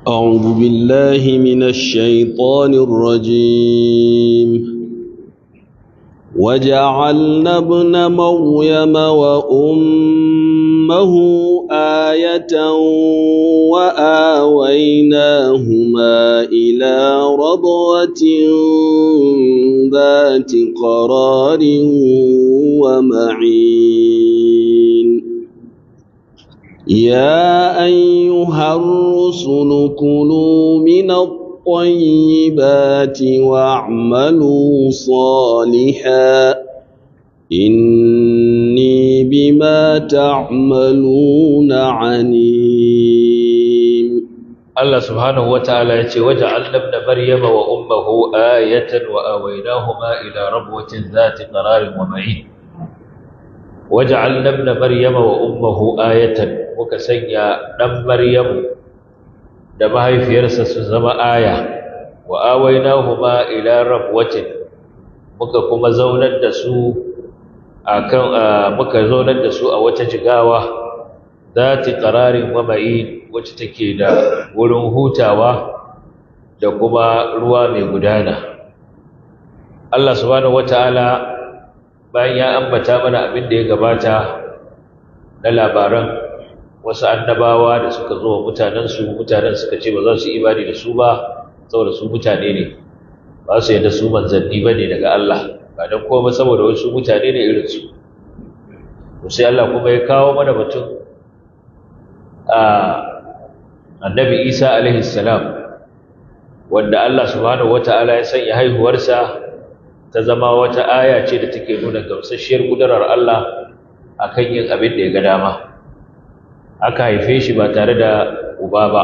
أعوذ بالله من الشيطان الرجيم وجعلنا ابن مريم وأمه آية وآويناهما إلى ربوة ذات قرار ومعين يا أيها الرسل كلوا من الطيبات واعملوا صالحا إني بما تعملون عليم Allah subhanahu wa ta'ala ya ce, Waje allabna Maryama wa ummahu ayatan wa awainahuma ila rabwatin zati qararin wa ma'in. Waje allabna Maryama wa ummahu ayatan muka sanya ɗan Maryamu da mahaifiyarsa su zama aya, wa awainahuma ila rabwatin muka kuma zaunar da su akan muka zaunar da su a wata jigawa zati qararin wa ma'in wacce take da wurin hutawa da kuma ruwa mai gudana Allah subhanahu wataala bayan ya ambata mana abin da ya gabata na labaran wasu annabawa da suka zo wa mutanensu mutanen suka ce ba za su imani da su ba saboda su mutane ne ba su yadda su manzanni ba ne daga Allah ba don kuma saboda wasu mutane ne irinsu sai Allah kuma ya kawo mana batun a annabi isa alaihi salam wanda Allah subhanahu wata'ala ya sanya haihuwarsa ta zama wata aya ce da take nuna gamsasshiyar gudanar Allah akan yin abin da ya ga dama aka haife shi ba tare da uba ba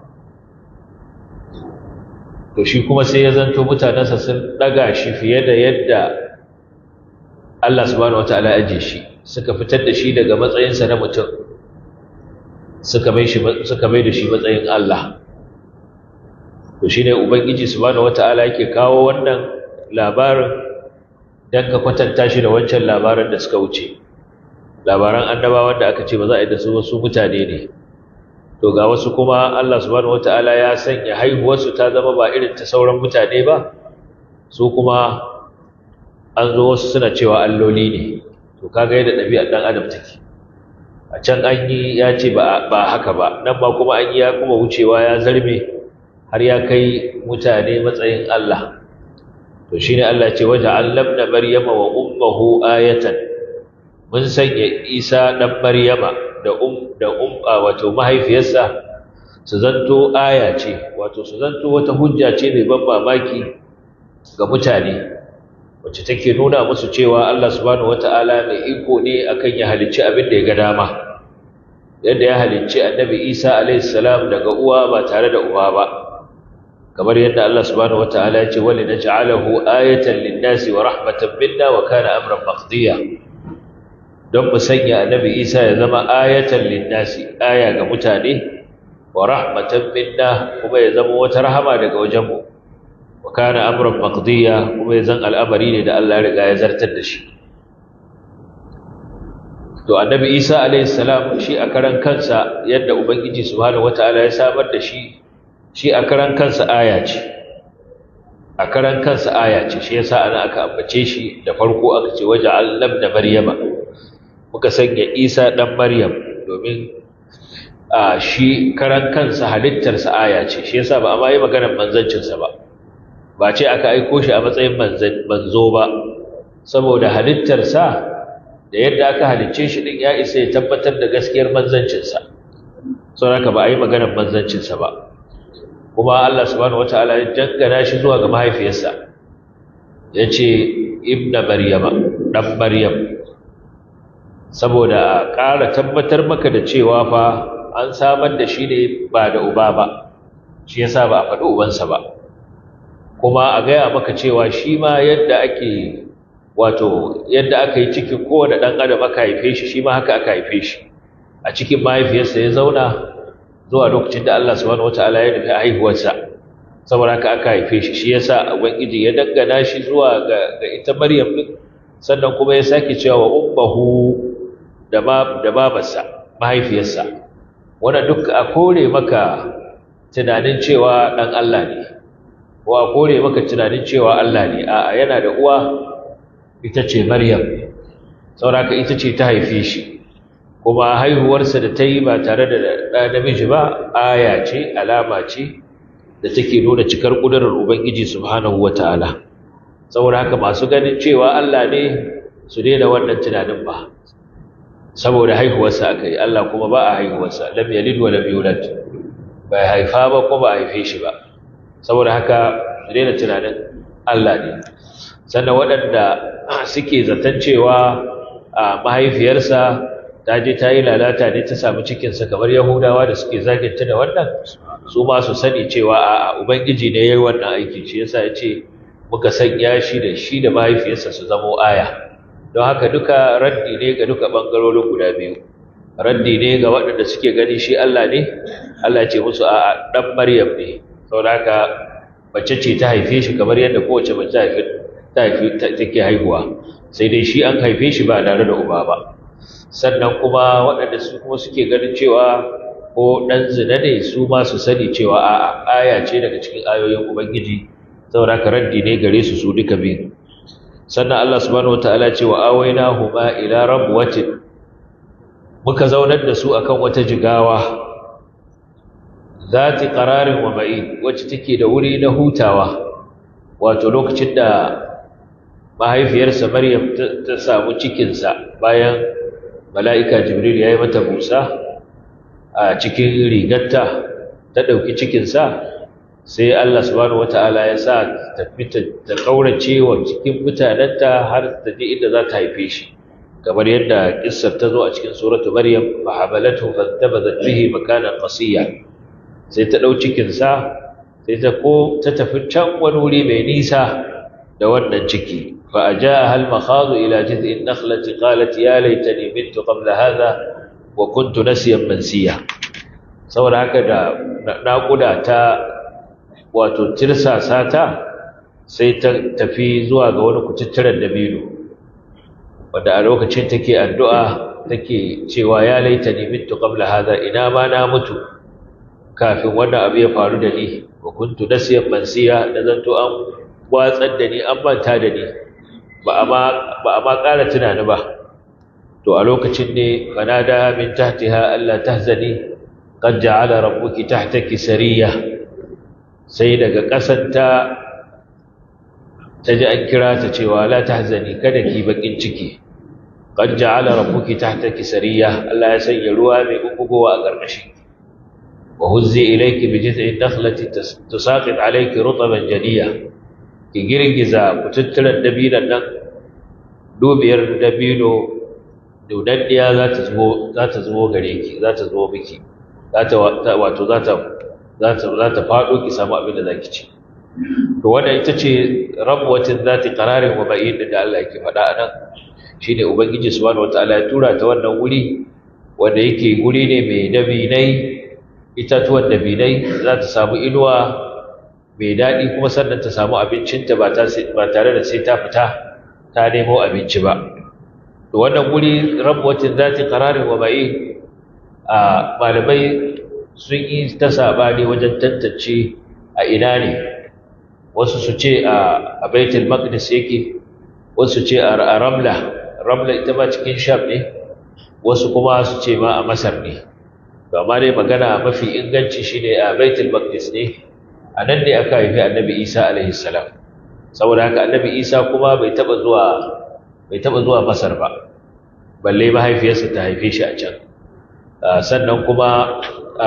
to shi kuma sai ya zanto mutanensa sun daga shi fiye da yadda Allah subhanahu wata'ala ya aje shi suka fitar da shi daga matsayinsa na mutum suka mai da shi matsayin Allah to shi ne ubangiji subhanahu wata'ala yake kawo wannan labarin don ka kwatanta shi da wancan labarin da suka wuce labaran annabawan da aka ce ba za a yi da su wasu mutane ne to ga wasu kuma Allah subhanahu wata'ala ya sanya haihuwarsu ta zama ba irin ta sauran mutane ba su kuma an zo wasu suna cewa alloli ne to kaga yadda ɗabi'ar ɗan adam take a can an yi ya ce ba haka ba nan ba kuma an yi ya kuma wucewa ya zarme har ya kai mutane matsayin Allah to shi ne Allah ce waje allabna maryama wa ummahu ayatan mun sanya isa ɗan maryama da um da um wato mahaifiyarsa su zanto aya ce wato su zanto wata hujja ce mai ban mamaki ga mutane wacce take nuna musu cewa Allah subhanahu wataala mai iko ne akan ya halicci abin da ya ga dama yadda ya halicci annabi Isa alayhi salam daga uwa ba tare da uba ba kamar yadda Allah subhanahu wataala ya ce wali naj'alahu ayatan lin-nasi wa rahmatan minna wa kana amran maqdiya don mu sanya annabi Isa ya zama ayatan lin-nasi aya ga mutane wa rahmatan minna kuma ya zama wata rahama daga wajenmu wa kana amran maqdiya kuma ya zan al'amari ne da Allah ya riga ya zartar da shi to annabi isa alayhi salam shi a karan kansa yadda ubangiji subhanahu wataala ya samar da shi shi a karan kansa aya ce a karan kansa aya ce shi yasa ana aka ambace shi da farko aka ce waja'al labna maryama muka sanya isa dan maryam domin a shi karan kansa halittarsa aya ce shi yasa ba a ma yi maganar manzancinsa ba ba ce aka aiko shi a matsayin manzo ba saboda halittarsa da yadda aka halicce shi din ya isa ya tabbatar da gaskiyar manzancinsa sau haka ba a yi maganar manzancinsa ba kuma Allah subhanahu wataala ya dangana shi zuwa ga mahaifiyarsa ya ce ibna maryama ɗan maryam saboda ƙara tabbatar maka da cewa fa an samar da shi ne ba da uba ba shi yasa ba a faɗi ubansa ba kuma a gaya maka cewa shi ma yadda ake wato yadda aka yi cikin kowane ɗan adam aka haife shi shi ma haka aka haife shi a cikin mahaifiyarsa ya zauna zuwa lokacin da Allah subhanahu wataala ya nufi haihuwarsa saboda haka aka haife shi shi yasa ubangiji ya dangana shi zuwa ga, ga ita Maryam din sannan kuma ya sake cewa ummuhu da ma da babarsa mahaifiyarsa wannan duk a kore maka tunanin cewa dan Allah ne ko a kore maka tunanin cewa Allah ne a'a yana da uwa ita ce Maryam sauraka ita ce ta haife shi kuma haihuwarsa da ta yi ba tare da ɗa namiji ba aya ce alama ce da take nuna cikar ƙudurar Ubangiji subhanahu wa ta'ala saboda haka masu ganin cewa Allah ne su daina wannan tunanin ba saboda haihuwarsa aka yi Allah kuma ba a haihuwarsa lam yalid wa lam yulad bai haifa ba ko ba a haife shi ba saboda haka su daina tunanin Allah ne sannan waɗanda suke zaton cewa a mahaifiyarsa ta je ta yi lalata ne ta samu cikinsa kamar yahudawa da suke zaginta da wannan su ma su sani cewa a ubangiji ne ya yi wannan aiki shi yasa ya ce muka sanya shi da shi da mahaifiyarsa su zamo aya don haka duka raddi ne ga duka ɓangarorin guda biyu raddi ne ga waɗanda suke gani shi Allah ne Allah ce musu a ɗan Maryam ne saboda haka mace ce ta haife shi kamar yadda kowace mace ta haife ta haife take haihuwa sai dai shi an haife shi ba tare da uba ba sannan kuma waɗanda su kuma suke ganin cewa ko ɗan zina ne su ma su sani cewa a aya ce daga cikin ayoyin ubangiji saboda haka raddi ne gare su su duka biyu sannan Allah subhanahu wataala ce wa awaina huma ila rabwatin muka zaunar da su akan wata jigawa zati qararin wa ma'in wacce take da wuri na hutawa wato lokacin da mahaifiyarsa Maryam ta samu cikinsa bayan mala'ika Jibril ya yi mata busa a cikin rigarta ta ɗauki cikinsa sai Allah subhanahu wata'ala ya sa ta fita ta kaurace wa cikin mutanenta har ta je inda za ta haife shi kamar yadda kissar ta zo a cikin suratu Maryam fa habalatu fantabazat bihi makanan qasiya sai ta ɗau cikinsa sai ta ko ta tafi can wani wuri mai nisa da wannan ciki فأجاءها المخاض إلى جذع النخلة قالت يا ليتني مت قبل هذا وكنت نسيا منسيا saboda haka da naƙuda ta wato tirsasa ta sai ta tafi zuwa ga wani kututturen dabino wanda a lokacin take addu'a take cewa ya laita ni mitu qabla hadha ina ma na mutu kafin wannan abu ya faru da ni wa kuntu nasiyan mansiya da zanto an watsar da ni an manta da ni ba a ma ƙara tunani ba to a lokacin ne fanada min tahtiha Allah tahzani qad ja'ala rabbuki tahtaki sariya sai daga ƙasanta ta ji an kira ta cewa la tahzani kada ki bakin ciki qad ja'ala rabbuki tahtaki sariya Allah ya sanya ruwa mai gugugowa a ƙarƙashin wa huzzi ilayki bi jiz'in nakhlati tusaqit alayki rutban jadiya ki girgiza kututturen dabinan nan dubiyar dabino dodaddiya za ta zubo za ta zubo gare ki za ta zubo miki za ta wato za ta za ta za ta fado ki samu abin da zaki ci to wannan ita ce rabwatin zati qararin wa ba'id da Allah yake faɗa anan shine ubangiji subhanahu wataala ya tura ta wannan wuri wanda yake guri ne mai dabinai itatuwan dabinai za ta samu inuwa mai daɗi kuma sannan ta samu abincinta ba tare da sai ta fita ta nemo abinci ba to wannan guri rabuwatin zati qararin wa ba'i a malamai sun yi ta sabani wajen tantance a ina ne wasu su ce a baitul maqdis yake wasu ce a ramla ramla ita ma cikin sham ne wasu kuma su ce ma a masar ne to amma dai magana mafi inganci shine a baitul maqdis ne a nan ne aka haifi annabi isa alaihi salam saboda haka annabi isa kuma bai taba zuwa bai taba zuwa masar ba balle mahaifiyarsa ta haife shi a can sannan kuma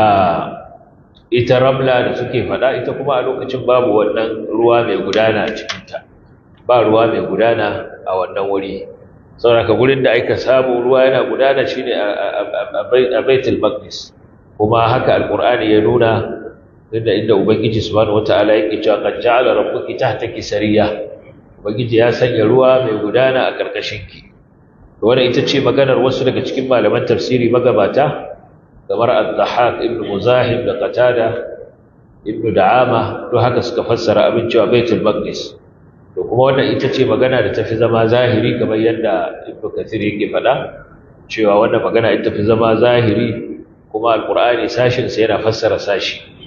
ita ramla da suke faɗa ita kuma a lokacin babu wannan ruwa mai gudana a cikinta ba ruwa mai gudana a wannan wuri saboda haka gurin da aka samu ruwa yana gudana shine a baitul maqdis kuma haka alqur'ani ya nuna inda inda ubangiji subhanahu wataala yake cewa qad ja'ala rabbuki tahtaki sariya ubangiji ya sanya ruwa mai gudana a karkashinki to wannan ita ce maganar wasu daga cikin malaman tafsiri magabata kamar az-zahaq ibn muzahim da qatada ibn da'ama to haka suka fassara abin cewa baitul maqdis to kuma wannan ita ce magana da tafi zama zahiri kamar yadda ibn kathir yake faɗa cewa wannan magana ita tafi zama zahiri kuma alqur'ani sashin sa yana fassara sashi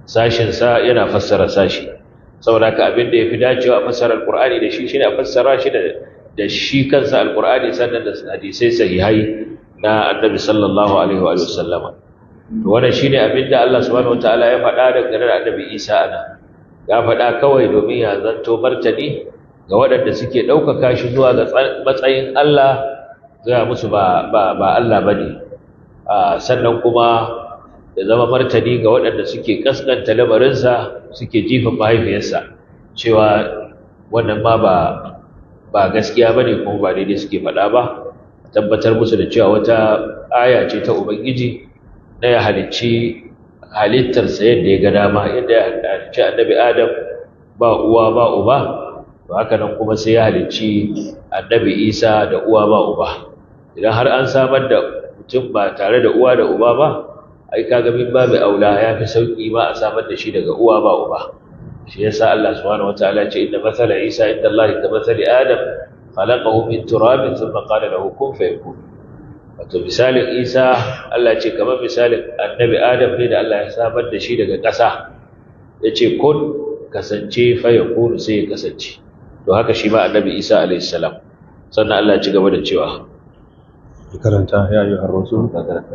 sashinsa yana fassara sashi saboda haka abin da ya fi dacewa a fassara alƙur'ani da shi shi ne a fassara shi da shi kansa alƙur'ani sannan da hadisai sahihai na annabi sallallahu alaihi wa sallama to wannan shine abin da Allah subhanahu wataala ya faɗa dangane da annabi Isa ana ya faɗa kawai domin ya zanto martani ga waɗanda suke ɗaukaka shi zuwa ga matsayin Allah gaya musu ba Allah ba ne sannan kuma ya zama martani ga waɗanda suke ƙasƙanta lamarinsa suke jifin mahaifiyarsa cewa wannan ma ba gaskiya ba ne kuma ba daidai suke faɗa ba tabbatar musu da cewa wata aya ce ta ubangiji na ya halicci halittarsa yadda ya ga dama yadda ya halicci annabi adam ba uwa ba uba to haka nan kuma sai ya halicci annabi isa da uwa ba uba idan har an samar da mutum ba tare da uwa da uba ba ai kaga min babu aula ya fi sauki ma a samar da shi daga uwa ba uba shi yasa Allah subhanahu wataala ya ce inna mathala isa inda Allah ka mathali adam khalaqahu min turabin thumma qala lahu kun fayakun wato misalin isa Allah ce kamar misalin annabi adam ne da Allah ya samar da shi daga ƙasa ya ce kun kasance fayakun sai ya kasance to haka shi ma annabi isa alayhi salam sannan Allah ya ci gaba da cewa karanta ya ayyuhar rusul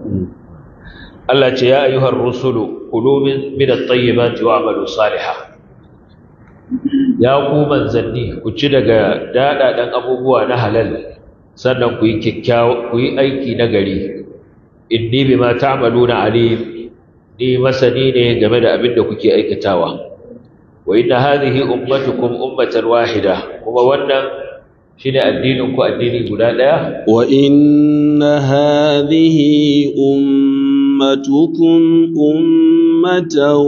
Allah ce ya ayyuhar rusulu kulu min at-tayyibati wa'malu salihan ya ku manzanni ku ci daga dadadan abubuwa na halal sannan ku yi kikkiawa ku yi aiki na gari inni bima ta'maluna alim ni masani ne game da abin da kuke aikatawa wa inna hadhihi ummatukum ummatan wahida kuma wannan shine addinin ku addini guda daya wa inna hadhihi ummatukum ummatan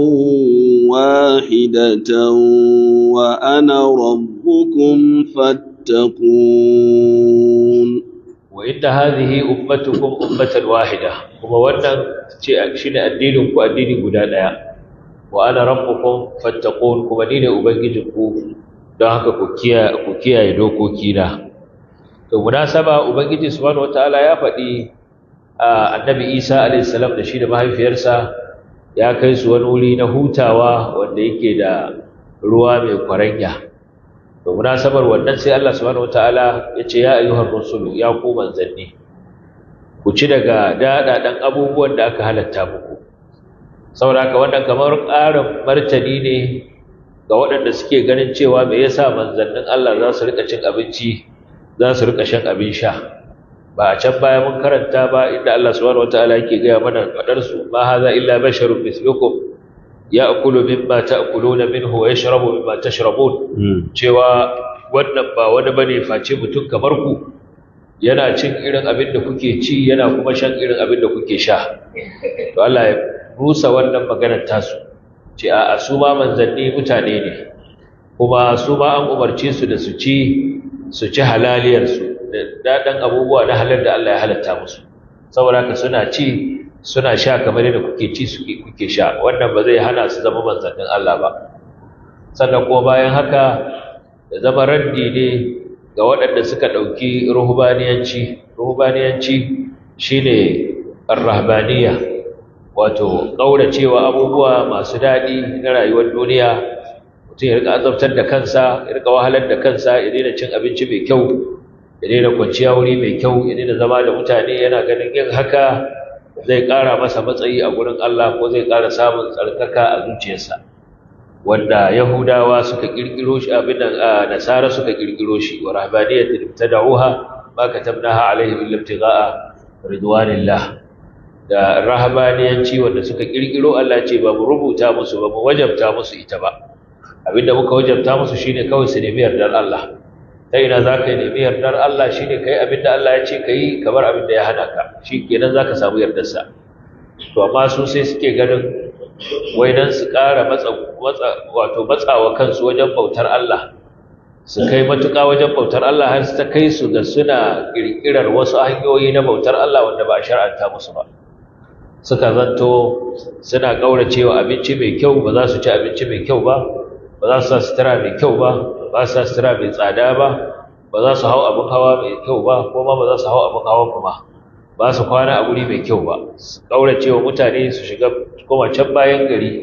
wahidatan wa ana rabbukum fattaqun wa inna hadhihi ummatukum ummatan wahida kuma wannan ce shine addinin ku addini guda daya wa ana rabbukum fattaqun kuma ni ne ubangijinku don haka ku kiyaye dokokina to munasaba ubangiji subhanahu wataala ya faɗi annabi Isa alayhi salam da shi da mahaifiyarsa ya kai su wani wuri na hutawa wanda yake da ruwa mai kwaranya to munasabar wannan sai Allah subhanahu wataala ya ce ya ayyuhar rusulu ya ku manzanni ku ci daga daɗaɗan abubuwan da aka halatta muku saboda haka wannan kamar ƙarin martani ne ga waɗanda suke ganin cewa me yasa manzannin Allah za su rika cin abinci za su rika shan abin sha ba a can baya mun karanta ba inda Allah subhanahu wataala yake gaya mana fadar su ma haza illa basharun mislukum ya'kulu mimma ta'kuluna minhu wa yashrabu mimma tashrabun cewa wannan ba wani bane face mutum kamar ku yana cin irin abin da kuke ci yana kuma shan irin abin da kuke sha to Allah ya rusa wannan maganar tasu ce a su ma manzanni mutane ne kuma su ma an umarce su da su ci su ci halaliyarsu da daɗin abubuwa na halar da Allah ya halatta musu saboda haka suna ci suna sha kamar yadda kuke ci kuke sha wannan ba zai hana su zama manzannin Allah ba sannan kuma bayan haka da zama raddi ne ga waɗanda suka ɗauki ruhubaniyanci ruhubaniyanci shine ar-rahbaniyya wato ƙauracewa abubuwa masu daɗi na rayuwar duniya mutum ya rika azabtar da kansa ya rika wahalar da kansa ya daina cin abinci mai kyau ya daina kwanciya wuri mai kyau ya daina zama da mutane yana ganin yin haka zai ƙara masa matsayi a gurin Allah ko zai ƙara samun tsarkaka a zuciyarsa wanda yahudawa suka ƙirƙiro shi abin nan nasara suka ƙirƙiro shi wa rahbaniyatin ibtada'uha ma katabnaha alaihim illa ibtigha'a ridwanillah da rahabaniyanci wanda suka kirkiro Allah ce ba mu rubuta musu ba mu wajabta musu ita ba abinda muka wajabta musu shine kawai su nemi yardar Allah ta ina za ka nemi yardar Allah shine kai abinda Allah ya ce ka yi kamar abinda ya hana ka shi kenan za ka samu yardarsa to amma su sai suke ganin wai dan su ƙara matsa wato matsawa kansu wajen bautar Allah su kai matuƙa wajen bautar Allah har su ta kai su da suna ƙirƙirar wasu hanyoyi na bautar Allah wanda ba a shar'anta musu ba suka zanto suna ƙauracewa abinci mai kyau ba za su ci abinci mai kyau ba ba za su sa sutura mai kyau ba ba su sa sutura mai tsada ba ba za su hau abin hawa mai kyau ba ko ma ba za su hau abin hawa kuma ba su kwana a guri mai kyau ba su ƙauracewa mutane su shiga koma can bayan gari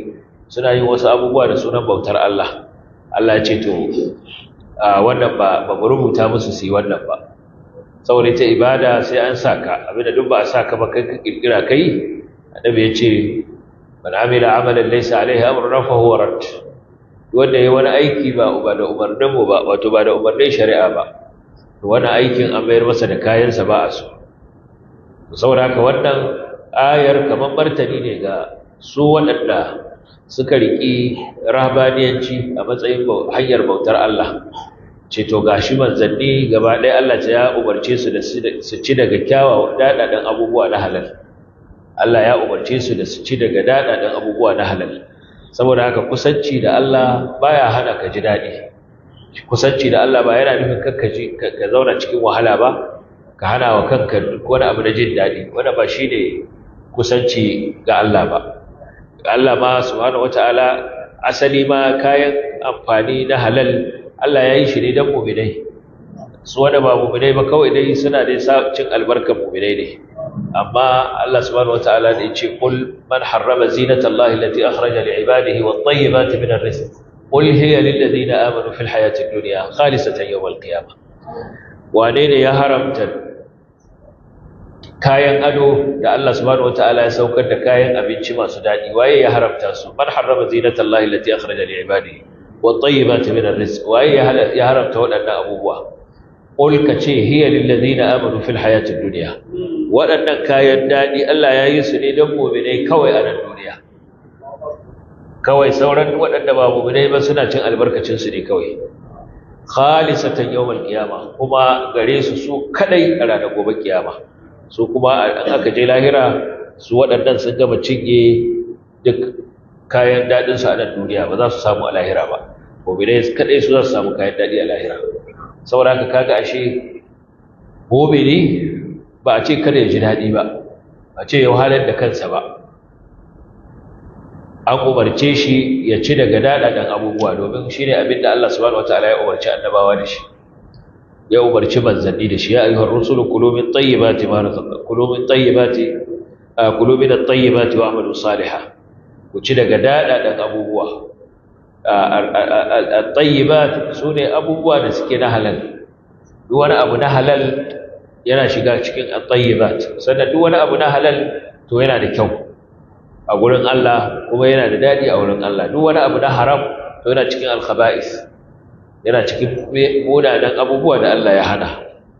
suna yin wasu abubuwa da sunan bautar Allah Allah ya ce to wannan ba ba mu rubuta musu su yi wannan ba saboda ita ibada sai an saka abinda duk ba a saka ba kai ka kirkira kai annabi ya ce man amila amalan laysa alaihi amruna fa huwa rad wanda yayi wani aiki ba ba da umarnin mu ba wato ba da umarnin shari'a ba to wannan aikin an mayar masa da kayansa ba a so saboda haka wannan ayar kamar martani ne ga su waɗanda suka riƙi rahabaniyanci a matsayin hanyar bautar Allah ce to gashi manzanni gaba ɗaya Allah ta ya umarce su da su ci daga kyawawan daɗaɗen abubuwa na halal Allah ya umarce su da su ci daga daɗaɗen abubuwa na halal saboda haka kusanci da Allah baya hana ka ji daɗi kusanci da Allah ba yana nufin kanka ji ka zauna cikin wahala ba ka hana wa kanka duk wani abu na jin daɗi wanda ba shi ne kusanci ga Allah ba Allah ma subhanahu wata'ala asali ma kayan amfani na halal Allah ya yi shi ne don muminai su wanda ba muminai ba kawai dai suna dai cin albarkar muminai ne amma Allah subhanahu wata'ala ne ce kul man harrama zinatallahi allati akhraja li ibadihi wat tayyibati min ar-rizq qul hiya lil ladina amanu fil hayati ad-dunya khalisatan yawm al-qiyamah wane ne ya haramta kayan ado da Allah subhanahu wataala ya saukar da kayan abinci masu dadi waye ya haramta su man harrama zinatallahi allati akhraja li ibadihi wat tayyibati min ar-rizq waye ya haramta waɗannan abubuwa qul ka ce hiya lil ladina amanu fil hayati dunya waɗannan kayan dadi Allah ya yi su ne don mu'minai kawai a nan duniya kawai sauran waɗanda ba mu'minai ba suna cin albarkacin su ne kawai khalisatan yawmal qiyama kuma gare su su kadai a ranar gobe kiyama su kuma an aka je lahira su waɗannan sun gama cinye duk kayan daɗin su a nan duniya ba za su samu a lahira ba mu'minai kadai su za su samu kayan daɗi a lahira saboda haka kaga ashe mu'mini ba a ce kada ya ji daɗi ba a ce ya wahalar da kansa ba an umarce shi ya ci daga daɗaɗen abubuwa domin shi ne abin da Allah subhanahu wataala ya umarci annabawa da shi ya umarci manzanni da shi ya ayyuhar rusulu kulu min tayyibati ma razaqnakum kulu min tayyibati kulu min at-tayyibati wa amalu salihah ku ci daga daɗaɗen abubuwa at-tayyibat sune abubuwa da suke na halal duk wani abu na halal yana shiga cikin at-tayyibat sannan duk wani abu na halal to yana da kyau a gurin Allah kuma yana da daɗi a wurin Allah duk wani abu na haram to yana cikin alkhaba'is yana cikin munanan abubuwa da Allah ya hana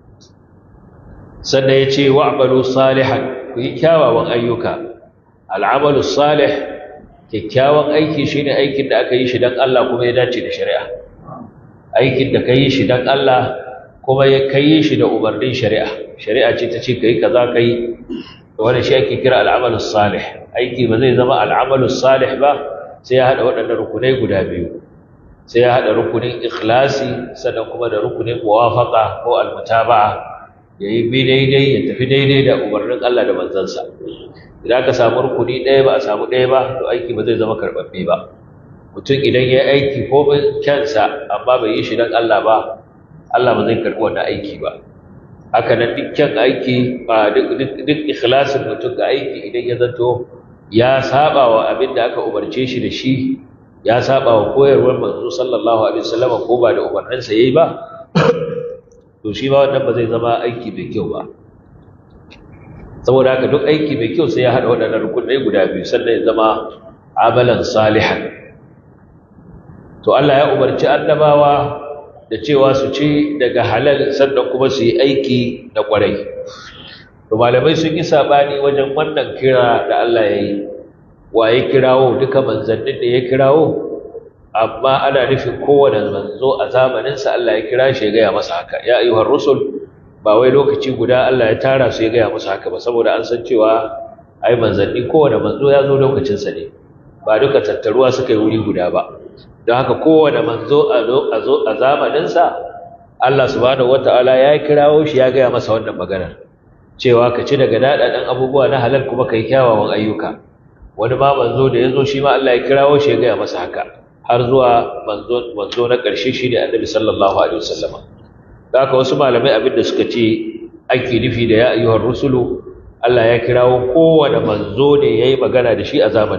sannan ya ce wa'malu salihan ku yi kyawawan ayyuka al'amalu salih kyakkyawan aiki shine aikin da aka yi shi don Allah kuma ya dace da shari'a aikin da ka yi shi don Allah kuma ya kai shi da umarnin shari'a shari'a ce ta ce ka yi kaza ka yi wani shi ake kira al'amalus salih aiki ba zai zama al'amalus salih ba sai ya haɗa waɗannan rukunai guda biyu sai ya haɗa rukunin ikhlasi sannan kuma da rukunin muwafaqa ko almutaba'a ya yi bi daidai ya tafi daidai da umarnin Allah da manzansa idan ka samu rukuni ɗaya ba a samu ɗaya ba to aiki ba zai zama karɓaɓɓe ba mutum idan ya yi aiki ko kyansa amma bai yi shi don Allah ba Allah ba zai karɓi wannan aiki ba haka nan dukkan aiki ba duk ikhlasin mutum ga aiki idan ya zato ya saba wa abin da aka umarce shi da shi ya saba wa koyarwar manzo sallallahu alaihi wasallam ko ba da umarninsa yayi ba to shi ba wannan ba zai zama aiki mai kyau ba saboda haka duk aiki mai kyau sai ya hada waɗannan rukunai guda biyu sannan ya zama amalan salihan to Allah ya umarci annabawa da cewa su ci daga halal sannan kuma su yi aiki da ƙwarai to malamai sun yi saɓani wajen wannan kira da Allah ya yi wa ya kirawo duka manzannin da ya kirawo amma ana nufin kowane manzo a zamaninsa Allah ya kira shi ya gaya masa haka ya ayyuhar rusul ba wai lokaci guda Allah ya tara su ya gaya masa haka ba saboda an san cewa ai manzanni kowane manzo ya zo lokacinsa ne ba duka tattaruwa suka yi wuri guda ba don haka kowane manzo a zo a zamaninsa Allah subhanahu wata'ala ya kirawo shi ya gaya masa wannan maganar cewa ka ci daga daɗaɗen abubuwa na halal kuma ka yi kyawawan ayyuka wani ma manzo da ya zo shi ma Allah ya kirawo shi ya gaya masa haka har zuwa manzo na ƙarshe shi ne annabi sallallahu alaihi wasallam da haka wasu malamai abin da suka ce ake nufi da ya ayyuhar rusulu Allah ya kirawo kowane manzo ne ya yi magana da shi a zamaninsa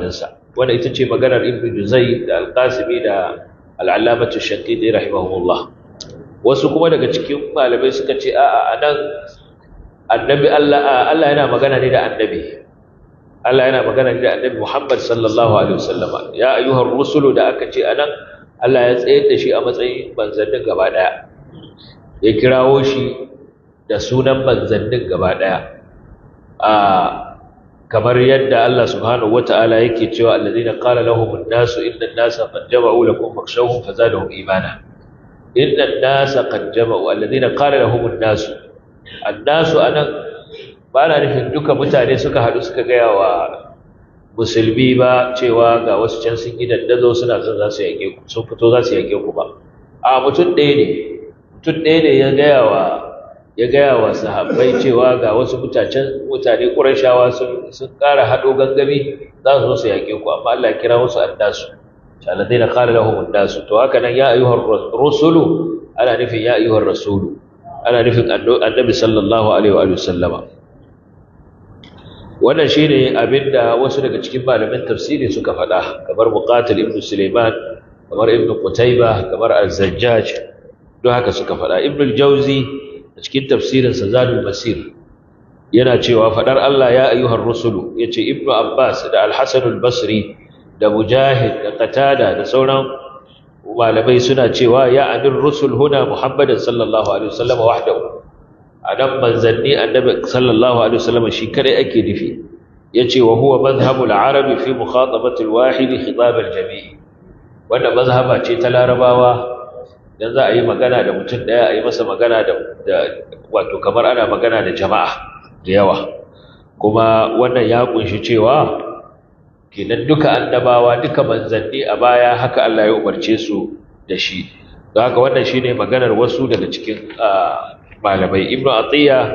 wanda ita ce maganar ibn juzai da alqasimi da al'allamatu shaqiqi rahimahullah wasu kuma daga cikin malamai suka ce a'a anan annabi Allah Allah yana magana ne da annabi Allah yana magana ne da annabi Muhammad sallallahu alaihi wasallama ya ayyuhar rusulu da aka ce anan Allah ya tsayar da shi a matsayin manzannin gaba daya ya kirawo shi da sunan manzannin gaba daya a kamar yadda Allah subhanahu wata'ala yake cewa alladhina qala lahum an-nasu inna an-nasa qad jama'u lakum fakhshawhum fazadahum imana inna an-nasa qad jama'u alladhina qala lahum an-nasu an-nasu anan ba na nufin duka mutane suka haɗu suka gaya wa musulmi ba cewa ga wasu can sun yi dandazo suna son za su yake ku sun fito za su yake ku ba a mutum ɗaya ne mutum ɗaya ne ya gaya wa ya gaya wa sahabbai cewa ga wasu mutacen mutane ƙurashawa sun sun ƙara haɗo gangami za su zo su yaƙe ku amma Allah ya kira musu annasu alladheena qala lahum annasu to haka nan ya ayyuhar rusulu ana nufin ya ayyuhar rasulu ana nufin annabi sallallahu alaihi wa sallama wannan shine abinda wasu daga cikin malamin tafsiri suka faɗa kamar muqatil ibn Sulaiman kamar ibn Qutayba kamar az-Zajjaj don haka suka faɗa ibn al-Jawzi a cikin tafsirin sa Zadul Masir yana cewa faɗar Allah ya ayyuhar rusulu yace ibn Abbas da al-Hasan al-Basri da Mujahid da Qatada da sauran malamai suna cewa ya anir rusul huna Muhammadin sallallahu alaihi wasallam wahdahu a nan manzanni annabi sallallahu alaihi wasallam shi kadai ake nufi yace wa huwa mazhabul arabi fi mukhatabati alwahid khitab aljami' wanda mazhaba ce ta larabawa dan za a yi magana da mutum daya a yi masa magana da wato kamar ana magana da jama'a da yawa kuma wannan ya kunshi cewa kenan duka annabawa duka manzanni a baya haka Allah ya umarce su da shi don haka wannan shine maganar wasu daga cikin malamai ibnu atiya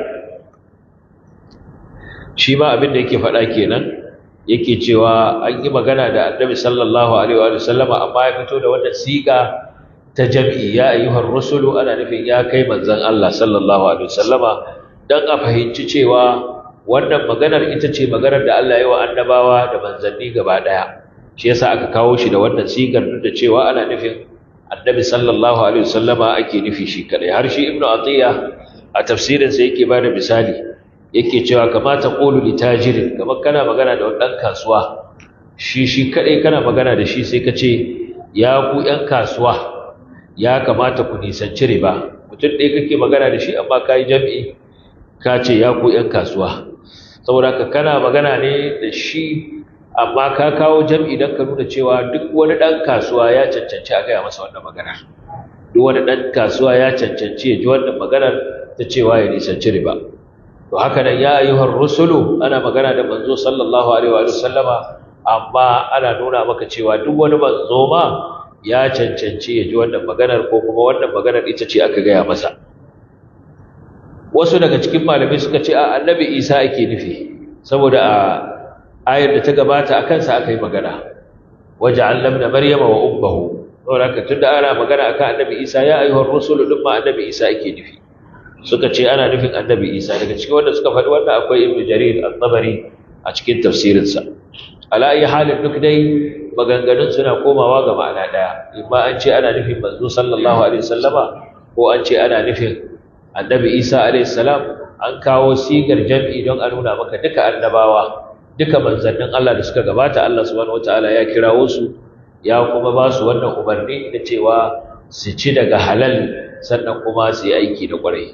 shi ma abin da yake faɗa kenan yake cewa an yi magana da annabi sallallahu alaihi wa sallama amma ya fito da wannan siga ta jam'i ya ayyuhar rusulu ana nufin ya kai manzon Allah sallallahu alaihi wa sallama dan a fahimci cewa wannan maganar ita ce maganar da Allah ya wa annabawa da manzanni gaba daya shi yasa aka kawo shi da wannan sigar duk da cewa ana nufin annabi sallallahu alaihi wasallama ake nufi shi kadai har shi ibnu atiya a tafsirin sa yake bada misali yake cewa kamata qulu li tajirin kamar kana magana da wani kasuwa shi shi kadai kana magana da shi sai ka ce ya ku yan kasuwa ya kamata ku nisanci riba mutum ɗaya kake magana da shi amma kai jam'i ka ce ya ku yan kasuwa saboda ka kana magana ne da shi amma ka kawo jam'i don ka nuna cewa duk wani ɗan kasuwa ya cancanci a gaya masa wannan maganar duk wani ɗan kasuwa ya cancanci ya ji wannan maganar ta cewa ya nisanci riba to haka nan ya ayyuhar rusulu ana magana da manzo sallallahu alaihi wa sallama amma ana nuna maka cewa duk wani manzo ma ya cancanci ya ji wannan maganar ko kuma wannan maganar ita ce aka gaya masa wasu daga cikin malamai suka ce a annabi isa ake nufi saboda a ayar da ta gabata a kansa aka yi magana waje allam da maryama wa ummahu saboda haka tunda ana magana akan annabi isa ya ayyuhar rusulu din ma annabi isa ake nufi suka ce ana nufin annabi isa daga cikin wanda suka faɗi wannan akwai ibnu jarir al-tabari a cikin tafsirinsa ala ayi halin duk dai maganganun suna komawa ga ma'ana daya imma an ce ana nufin manzo sallallahu alaihi wasallama ko an ce ana nufin annabi isa alaihi salam an kawo sigar jam'i don a nuna maka duka annabawa duka manzannin Allah da suka gabata Allah subhanahu wataala ya kirawo su ya kuma ba su wannan umarni da cewa su ci daga halal sannan kuma su yi aiki da kwarai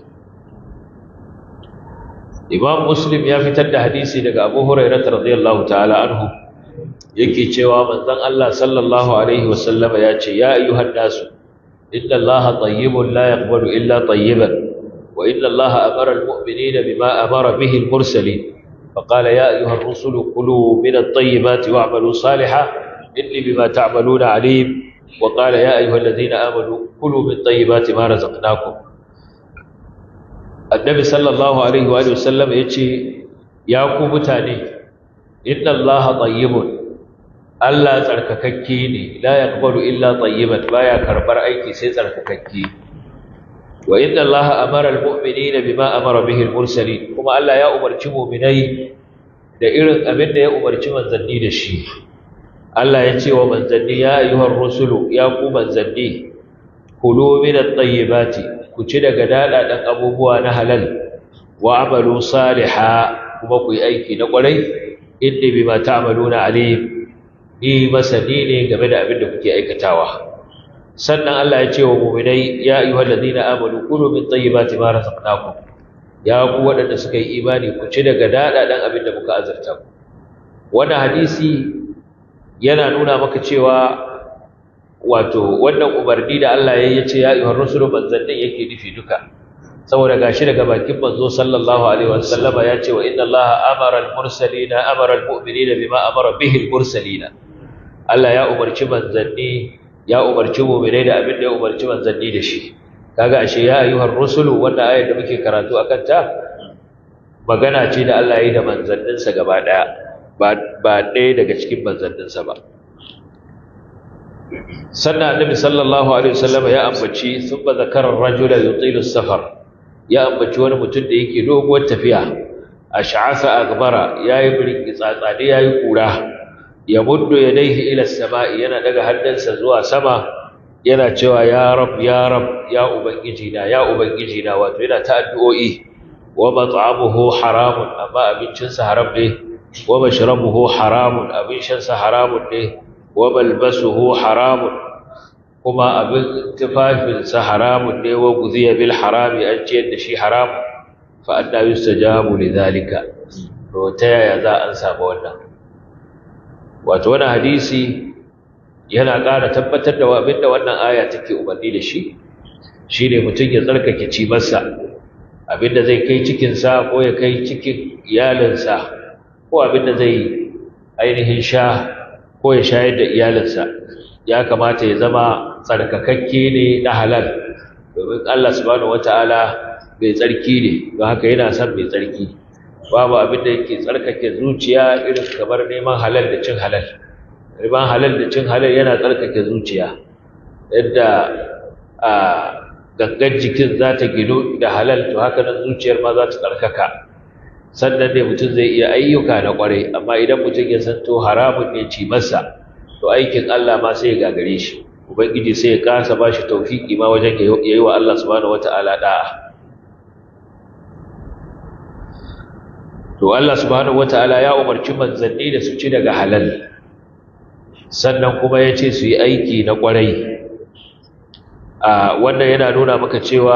Imam Muslim ya fitar da hadisi daga Abu Hurairah radiyallahu ta'ala anhu yake cewa manzon Allah sallallahu alaihi wasallama ya ce ya ayyuhan nasu inna Allah tayyibun la yaqbalu illa tayyiban wa inna Allah amara al-mu'minina bima amara bihi al-mursalin فقال يا أيها الرسل كلوا من الطيبات واعملوا صالحا إني بما تعملون عليم وقال يا أيها الذين آمنوا كلوا من طيبات ما رزقناكم النبي صلى الله عليه وآله وسلم يتشي يا متاني إن الله طيب Allah tsarkakakke ne la yaqbalu illa tayyiban baya karbar aiki sai tsarkakakke wa inna Allah amara almu'minina bima amara bihi almursalin kuma Allah ya umarci mu'minai da irin abin da ya umarci manzanni da shi Allah ya ce wa manzanni ya ayyuhar rusulu ya ku manzanni kulu min at-tayyibati ku ci daga dadadan abubuwa na halal wa amalu salihah kuma ku yi aiki na kwarai inni bima ta'maluna alim ni masani ne game da abin da kuke aikatawa sannan Allah ya ce wa mu'minai ya ayyuhal ladina amanu kulu min tayyibati ma razaqnakum ya ku waɗanda suka yi imani ku ci daga dadadan abin da muka azurta ku wannan hadisi yana nuna maka cewa wato wannan umarni da Allah ya ce ya ayyuhar rusulu manzannin yake nufi duka saboda gashi daga bakin manzo sallallahu alaihi wasallam ya ce wa inna Allah amara al-mursalina amara al-mu'minina bima amara bihi al-mursalina Allah ya umarci manzanni ya umarci mu'minai da abin da ya umarci manzanni da shi kaga ashe ya ayyuhar rusulu wannan ayar da muke karatu akan ta magana ce da Allah ya yi da manzanninsa gaba daya ba ɗaya daga cikin manzanninsa ba sannan annabi sallallahu alaihi wasallam ya ambaci thumma zakara ar-rajula yutilu safar ya ambaci wani mutum da yake doguwar tafiya ash'asa akbara yayi birki tsatsade yayi kura ya muddu yadayhi ila as-sama'i yana daga hannunsa zuwa sama yana cewa ya rab ya rab ya ubangiji na ya ubangiji na wato yana ta addu'o'i wa mat'amuhu haramun amma abincinsa haram ne wa mashrabuhu haramun abin shansa haramun ne wa malbasuhu haramun kuma abin tufafinsa haramun ne wa guziya bil harami an ciyar da shi haramun fa anna yustajabu lidhalika to ta yaya za an samu wannan wato wannan hadisi yana ƙara tabbatar da abinda wannan aya take umarni da shi shine mutum ya tsarkake cimarsa abinda zai kai cikinsa ko ya kai cikin iyalinsa ko abinda zai ainihin sha ko ya shayar da iyalinsa ya kamata ya zama tsarkakakke ne na halal domin Allah subhanahu wataala mai tsarki ne don haka yana son mai tsarki babu abin da yake tsarkake zuciya irin kamar neman halal da cin halal neman halal da cin halal yana tsarkake zuciya yadda a gangan jikin za ta gino da halal to haka nan zuciyar ma za ta tsarkaka sannan ne mutum zai iya ayyuka na kwarai amma idan mutum ya san to haramun ne ci masa to aikin Allah ma sai ya gagare shi ubangiji sai ya kasa ba shi tawfiki ma wajen ya yi wa Allah subhanahu wataala da'a to Allah subhanahu wataala ya umarci manzanni da su ci daga halal sannan kuma ya ce su yi aiki na kwarai a wannan yana nuna maka cewa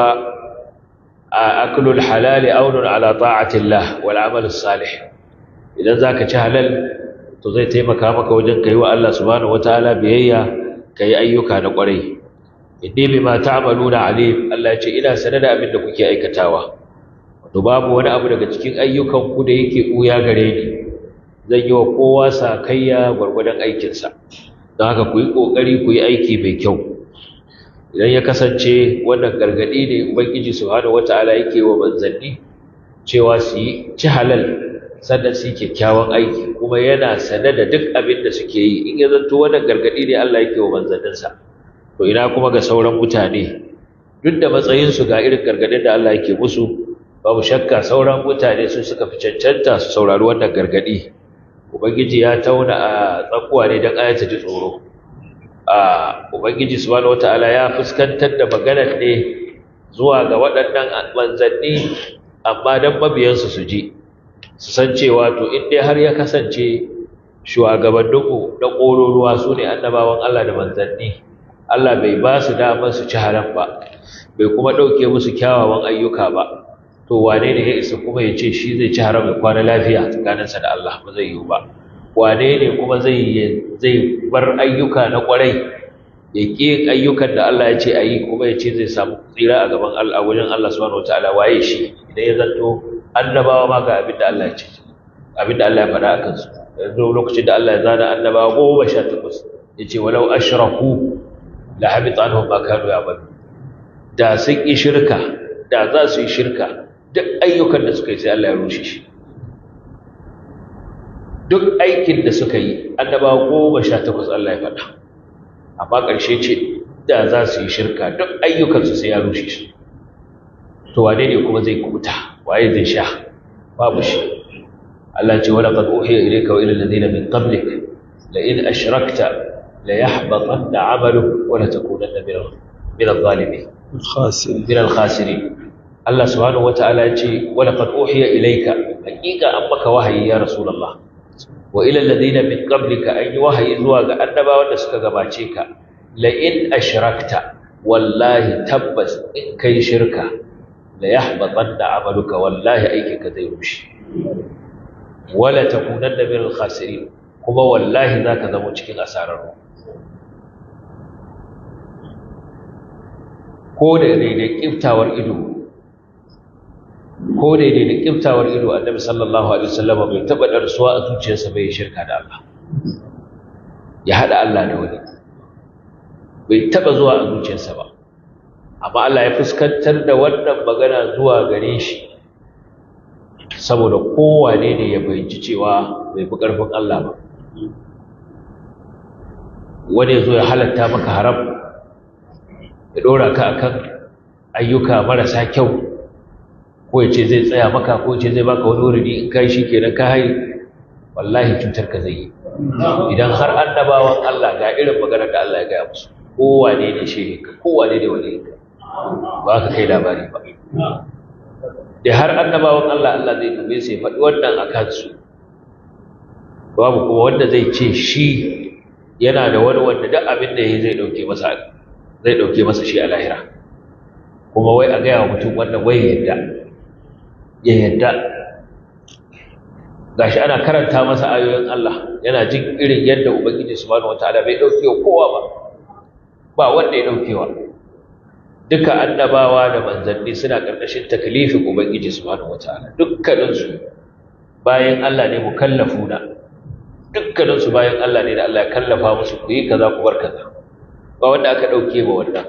a aklul halali aunun ala ta'atillah wal amal salih idan zaka ci halal to zai taimaka maka wajen kai wa Allah subhanahu wataala biyayya kai ayyuka na kwarai inni bima ta'maluna alim Allah ya ce ina sanar da abin da kuke aikatawa to babu wani abu daga cikin ayyukan ku da yake buya gare ni zan yi wa kowa sakayya gwargwadon aikinsa don haka ku yi ƙoƙari ku yi aiki mai kyau idan ya kasance wannan gargaɗi ne ubangiji subhanahu wata'ala yake wa manzanni cewa su yi ci halal sannan su yi kyakkyawan aiki kuma yana sane da duk abin da suke yi in ya zanto wannan gargaɗi ne Allah yake wa manzanninsa to ina kuma ga sauran mutane duk da matsayinsu ga irin gargaɗin da Allah yake musu babu shakka sauran mutane su suka fi cancanta su saurari wannan gargaɗi ubangiji ya tauna a tsakuwa ne don ayata ji tsoro a ubangiji subhanahu wataala ya fuskantar da maganar ne zuwa ga waɗannan manzanni amma don mabiyansu su ji su san cewa to in dai har ya kasance shugabanninmu na ƙororuwa su ne annabawan Allah da manzanni Allah bai ba su damar su ci haram ba bai kuma ɗauke musu kyawawan ayyuka ba to wane ne ya isa kuma ya ce shi zai ci haram ya kwana lafiya tsakaninsa da Allah ba zai yiwu ba wane ne kuma zai zai bar ayyuka na kwarai ya ƙi ayyukan da Allah ya ce a yi kuma ya ce zai samu tsira a gaban Allah wajen Allah subhanahu wataala waye shi idan ya zanto annabawa ma ga abin da Allah ya ce abin da Allah ya faɗa a kansu yanzu lokacin da Allah ya zana annabawa goma sha takwas ya ce walau ashraku la habita anhum ma kanu ya'malu da sun yi shirka da za su yi shirka duk ayyukan da suka yi sai Allah ya rushe shi duk aikin da suka yi annabawa goma sha takwas Allah ya faɗa amma ƙarshe ce da za su yi shirka duk ayyukansu sai ya rushe shi to wane ne kuma zai kubuta waye zai sha babu shi Allah ce wala qad uhiya ilayka wa ila alladhina min qablik la in ashrakta la yahbatanna 'amaluka wa la takunanna min min adh-dhalimin الخاسر min al-khasirin Allah subhanahu wata'ala ya ce wa laqad uhiya ilayka haqiqa an maka wahayi ya rasulullah wa ila alladhina min qablika an yi wahayi zuwa ga annabawan da suka gabace ka la in ashrakta wallahi tabbas in kai shirka la yahbatanna 'amaluka wallahi aikinka zai rushe wala takunanna min al-khasirin kuma wallahi zaka zama cikin asararru ko da daidai kiftawar ido ko daidai da kiftawar ido annabi sallallahu alaihi wasallam bai taba darsuwa a zuciyarsa bai shirka da Allah ya hada Allah da wani bai taba zuwa a zuciyarsa ba amma Allah ya fuskantar da wannan magana zuwa gare shi saboda kowane ne ya fahimci cewa bai fi ƙarfin Allah ba wani ya zo ya halatta maka haram ya ɗora ka akan ayyuka marasa kyau ko ya ce zai tsaya maka ko ya ce zai baka wani wuri in kai shi kenan ka hai wallahi cutar ka zai yi idan har annabawan Allah ga irin maganar da Allah ya gaya musu kowane ne shehin ka kowane ne wani ka ba ka kai labari ba da har annabawan Allah Allah zai dube sai faɗi wannan a kansu babu kuma wanda zai ce shi yana da wani wanda duk abin da ya zai ɗauke masa zai ɗauke masa shi a lahira kuma wai a gaya wa mutum wannan wai ya yadda ya yadda gashi ana karanta masa ayoyin Allah yana jin irin yadda ubangiji subhanahu wataala bai ɗauke wa kowa ba ba wanda ya ɗaukewa duka annabawa da manzanni suna ƙarƙashin taklifin ubangiji subhanahu wataala dukkaninsu bayan Allah ne mukallafuna dukkaninsu bayan Allah ne da Allah ya kallafa musu ku yi kaza ku bar kaza ba wanda aka ɗauke ba wannan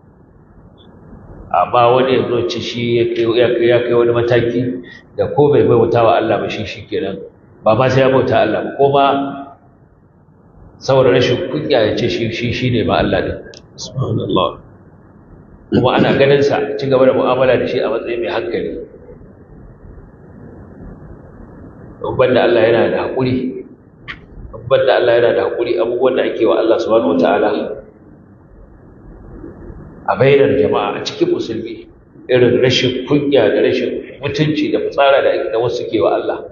amma wani yanzu ci shi ya kai wani mataki da ko bai bauta wa Allah ba shi shi kenan ba ma sai ya bauta Allah ba ko ma saboda rashin kunya ya ce shi shi ne ma Allah din subhanallah kuma ana ganin sa ci gaba da mu'amala da shi a matsayin mai hankali babban da Allah yana da haƙuri babban da Allah yana da haƙuri abubuwan da ake wa Allah subhanahu wataala a bainar jama'a a cikin musulmi irin rashin kunya da rashin mutunci da fitsara da wasu ke wa Allah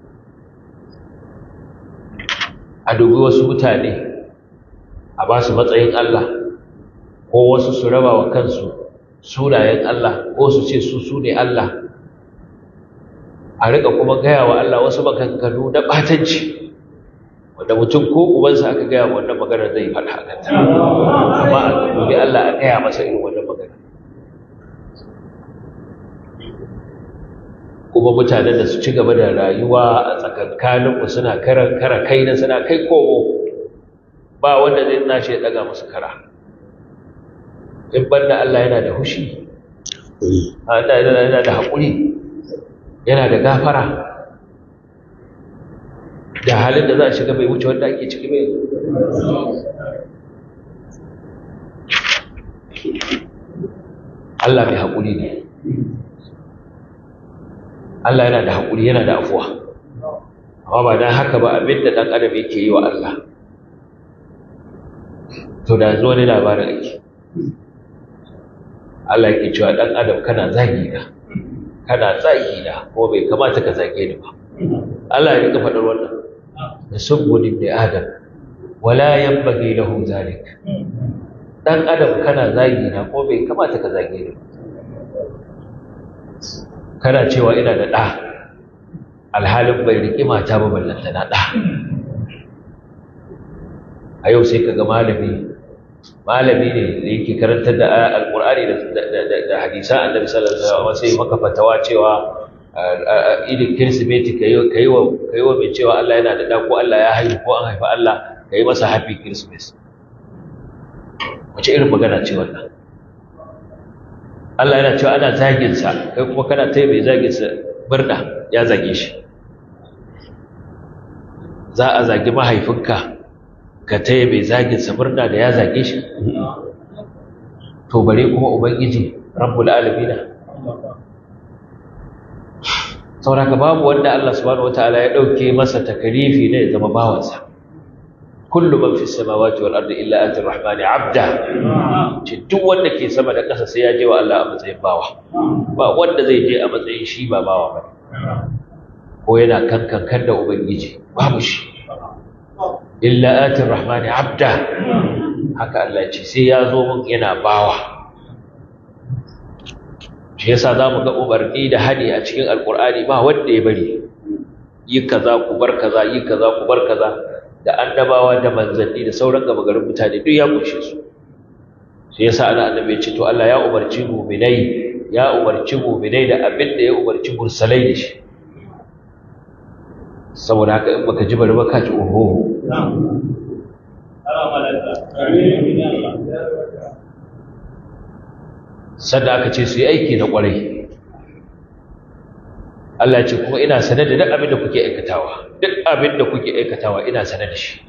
a dubi wasu mutane a ba su matsayin Allah ko wasu su raba wa kansu sunayen Allah ko su ce su su ne Allah a riƙa kuma gaya wa Allah wasu maganganu na ɓatanci wanda mutum ko ubansa aka gaya wa wannan magana zai faɗa a kanta amma a dubi Allah a gaya masa irin wannan magana kuma mutanen da su ci gaba da rayuwa a tsakankaninmu suna kara kara kai na suna kai komo ba wanda zai nashi ya ɗaga musu kara in banda Allah yana da hushi yana da haƙuri yana da gafara da halin da za a shiga bai wuce wanda ake ciki bai Allah mai haƙuri ne Allah yana da haƙuri yana da afuwa amma ba don haka ba abinda ɗan adam yake yi wa Allah to da zo ne labarin ake Allah yake cewa ɗan adam kana zagi na kana zagi na ko bai kamata ka zage ni ba Allah ya rika faɗar wannan da subbun da adam wala yanbaghi lahu zalik dan adam kana zagi na ko bai kamata ka zage ni ba kana cewa ina da ɗa alhalin bai riƙi mata ba ballanta na ɗa a yau sai ka ga malami malami ne da yake karantar da alƙur'ani da hadisan annabi sallallahu alaihi wasallam sai maka fatawa cewa idin kirsimeti ka yi wa mai cewa Allah yana da ɗa ko Allah ya haihu ko an haifi Allah ka yi masa happy christmas wace irin magana ce wannan Allah yana cewa ana zaginsa kai kuma kana ta mai zaginsa birna ya zage shi za a zagi mahaifinka ka ta mai zaginsa birna da ya zage shi to bare kuma ubangiji rabbul alamina sauraka babu wanda Allah subhanahu wataala ya dauke masa takalifi ne ya zama bawansa kullu man fi samawati wal ardi illa ati rahmani abda ce duk wanda ke sama da ƙasa sai ya je wa Allah a matsayin bawa ba wanda zai je a matsayin shi ba bawa ba ko yana kankan kan da ubangiji babu shi illa ati rahmani abda haka Allah ce sai ya zo mun yana bawa shi yasa zamu ga umarni da hadi a cikin alqur'ani ba wanda ya bari yi kaza ku bar kaza yi kaza ku bar kaza da annabawa da manzanni da sauran gaba garin mutane duk ya kunshe su shi yasa ana annabi ya ce to Allah ya umarci mu'minai ya umarci mu'minai da abin da ya umarci mursalai da shi saboda haka in baka ji bari ba ka ji oho sanda aka ce su yi aiki na kwarai Allah ce kuma ina sanar da duk abin da kuke aikatawa duk abin da kuke aikatawa ina sanar da shi